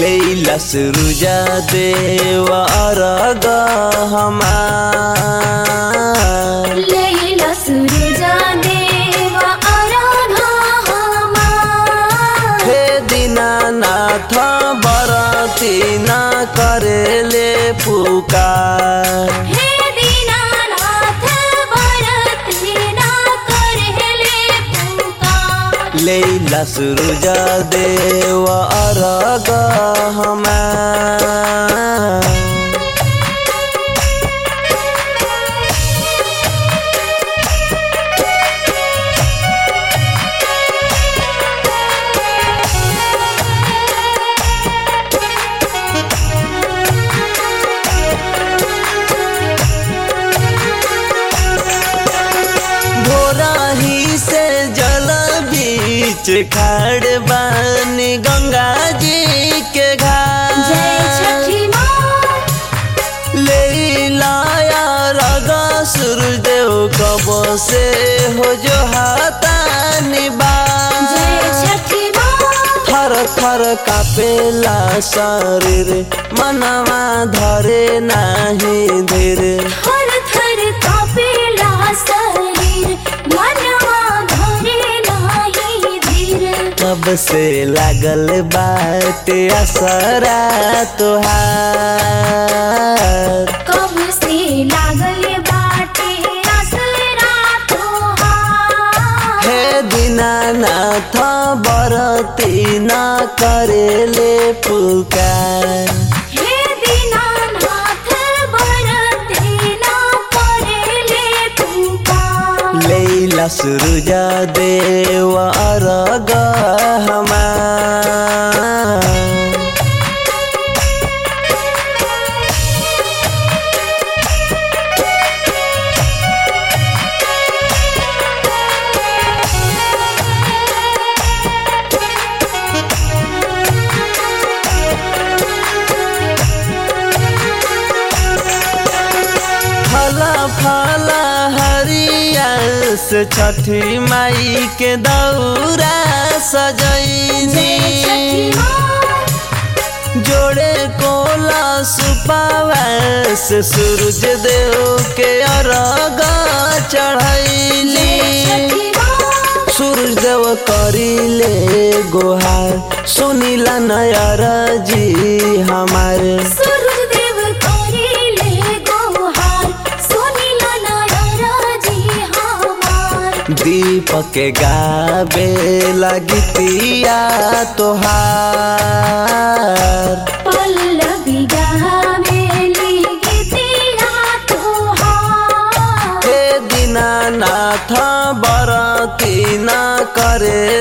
लैला सुरुजा देवा अरग हमार लैला सुरजा देवा आराधा हमार हे दीनानाथ बरती न करेले पुकार हे दीनानाथ बरती ना करहले पुकार लैला सुरुजा देवा अरग हमार भोराही से जल बीच खड़ बानी गंगा जी के जय घाट छठी माँ ले लाया रगा सूर्यदेव कब से हो जो हाथा निबा जय छठी माँ थर थर कापेला शरीर मनवा धरे नाही धीर थर थर कापेला शरीर मनवा धरे नाही धीर कब से लागल बाटे असरा तुहार कब से लागल बाटे असरा तोहार हे दीनानाथ बरती न करेले पुकार हे दीनानाथ बरते ना करेले पुकार लैला सुरुजा देव अरग हमार फला फला हरिया से छठी माई के दौरा जय छठी सजैनी माँ जोड़े कोला सुपावा से सूरज देव के अरग जय चढ़ैली छठी माँ सूरज देव करिले गोहार सुनिला नयर जी हमारे सूरजदेव करेले गोहार सुनिला नायर जी हमार दीपक के गावे लगतिया तोहार पल्लवी गावेली गीतिया तोहार हे दीनानाथ बरती न करे